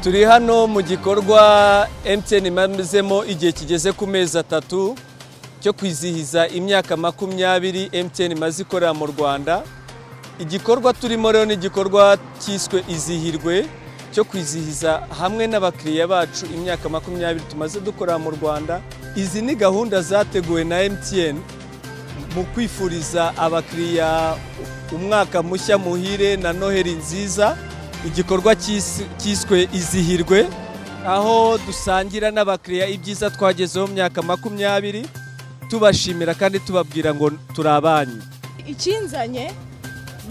turi hano mu gikorwa MTN imazemo igihe kigeze ku mezi atatu cyo kwizihiza imyaka makumyabiri MTN imaze ikorera mu Rwanda igikorwa turimo rero ni igikorwa cyiswe izihirwe cyo kwizihiza hamwe n'abakiriya bacu imyaka makumyabiri tumaze dukorera mu Rwanda izi ni gahunda zateguwe na MTN mu kwifuriza abakiriya umwaka mushya muhire na noheri nziza igikorwa cyiswe izihirwe aho dusangira n'abakiriya ibyiza twagezeho myaka makumyabiri tubashimira kandi tubabwira ngo turi abanyu ikinzanye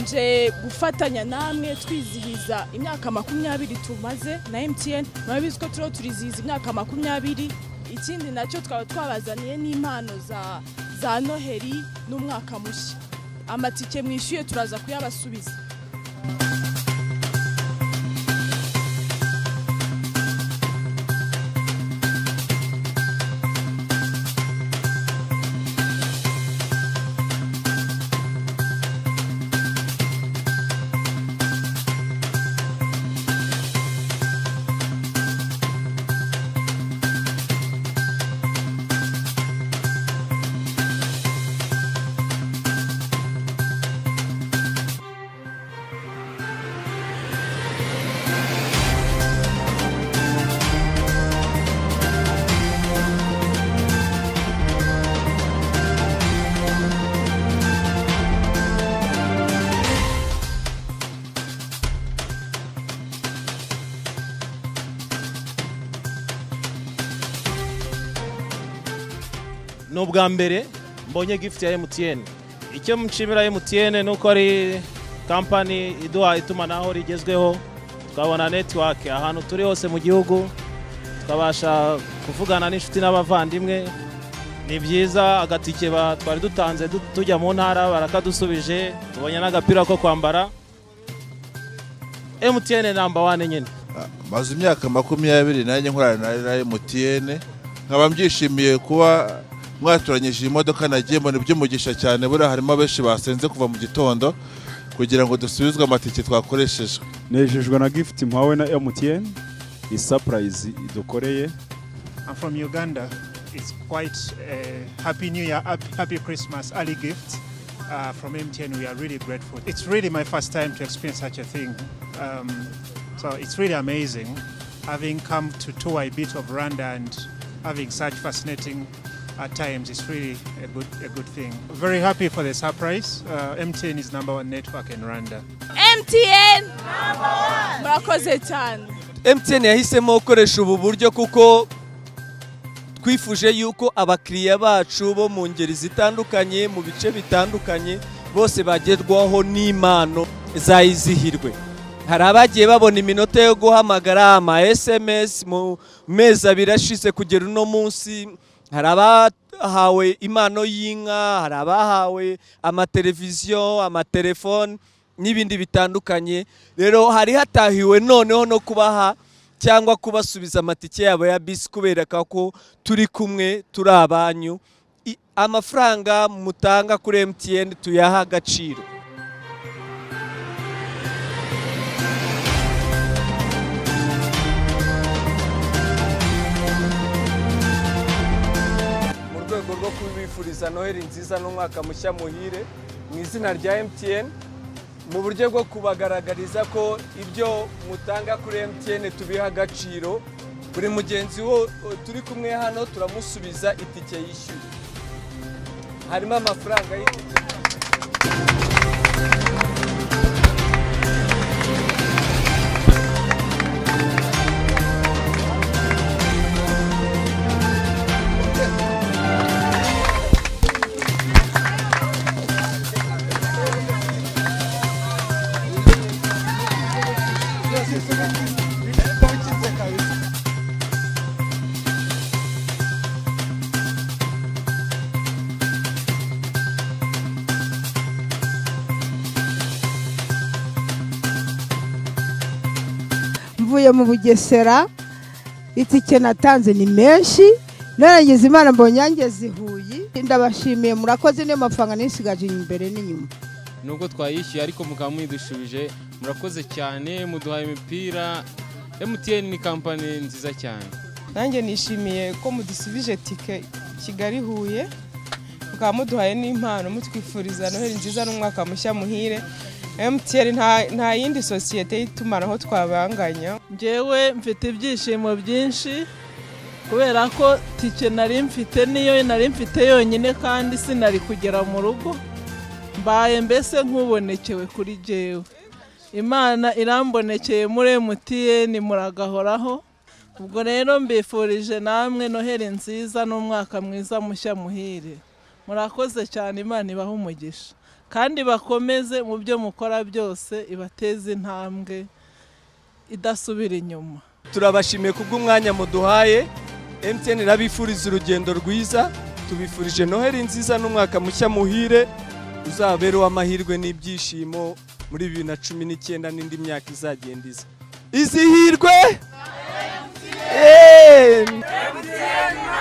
nje gufatanya namwe twizihiza imyaka makumyabiri tumaze na MTN murabizi ko turiho turizihiza imyaka makumyabiri ikindi nacyo twaba twabazaniye n'impano za za noheri n'umwaka mushya amatike mwishyuye turaza kuyabasubiza ni ubwa mbere mbonye gifuti ya emutiyeni icyo nshimira emutiyeni ni uko ari kampani iduha itumanaho rigezweho tukabona netiwake ahantu turi hose mu gihugu tukabasha kuvugana n'inshuti n'abavandimwe ni byiza agatike ba- twari dutanze du- tujya mu ntara barakadusubije tubonye n'agapira ko kwambara emutiyeni namba wane nyine maze imyaka makumyabiri nanjye nkorana na emutiyene nkaba mbyishimiye kuba mwatoranyije iyi modoka nagiye mbona iby'umugisha cyane buriya harimo benshi basenze kuva mu gitondo kugira ngo dusubizwe amatike twakoresheje nejejwe na gift mpawe na MTN iyi surprise idukoreye I'm from Uganda. It's quite a happy New Year, hap- happy Christmas, early gift uh, from MTN. We are really grateful. It's really my first time to experience such a thing, um, so it's really amazing. Having come to tour a bit of Rwanda and having such fascinating at times, it's really a good a good thing. Very happy for the surprise. Uh, MTN is number one network in Rwanda. MTN murakoze cyane MTN yahisemo gukoresha ubu buryo kuko twifuje yuko abakiriya bacu bo mu ngeri zitandukanye mu bice bitandukanye bose bagerwaho n'impano zayizihirwe hari abagiye babona iminota yo guhamagara ama SMS mu mezi abiri ashize kugera uno munsi hari abahawe impano y'inka hari abahawe amateleviziyo amatelefoni n'ibindi bitandukanye rero hari hatahiwe noneho no kubaha cyangwa kubasubiza amatike yabo ya bisi kubera ko turi kumwe turi abanyu I- amafaranga mutanga kuri MTN tuyaha agaciro mu rwego rwo kubifuriza noheli nziza n'umwaka mushya muhire mu izina rya MTN mu buryo bwo kubagaragariza ko ibyo mutanga kuri MTN tubiha agaciro buri mugenzi wo turi kumwe hano turamusubiza itike yishyuye harimo amafaranga y'itike mvuye mu bugesera itike natanze ni menshi narangiza imana mbonye yangeze i huye ndabashimiye murakoze niyo mafaranga nisigaje imbere n'inyuma nubwo twayishyuye ariko mukaba mwidushubije murakoze cyane muduhaye imipira MTN ni kampani nziza cyane nanjye nishimiye ko mudusubije tike kigali huye mukaba muduhaye n'impano mutwifuriza noheli nziza n'umwaka mushya muhire mtn nta- nta yindi sosiyete y'itumanaho twabanganya njyewe mfite ibyishimo byinshi kubera ko tike nari mfite niyo nari mfite yonyine kandi sinari kugera mu rugo mbaye mbese nk'ubonekewe kuri jyewe imana irambonekeye muri mtn muragahoraho ubwo rero mbifurije namwe noheli nziza n'umwaka mwiza mushya muhire murakoze cyane imana ibahe umugisha kandi bakomeze mu byo mukora byose ibateze intambwe idasubira inyuma turabashimiye kubw'umwanya muduhaye MTN irabifuriza urugendo rwiza tubifurije noheli nziza n'umwaka mushya muhire uzabera uw'amahirwe n'ibyishimo muri bibiri na cumi n'icyenda n'indi myaka izagenda iza izihirwe MTN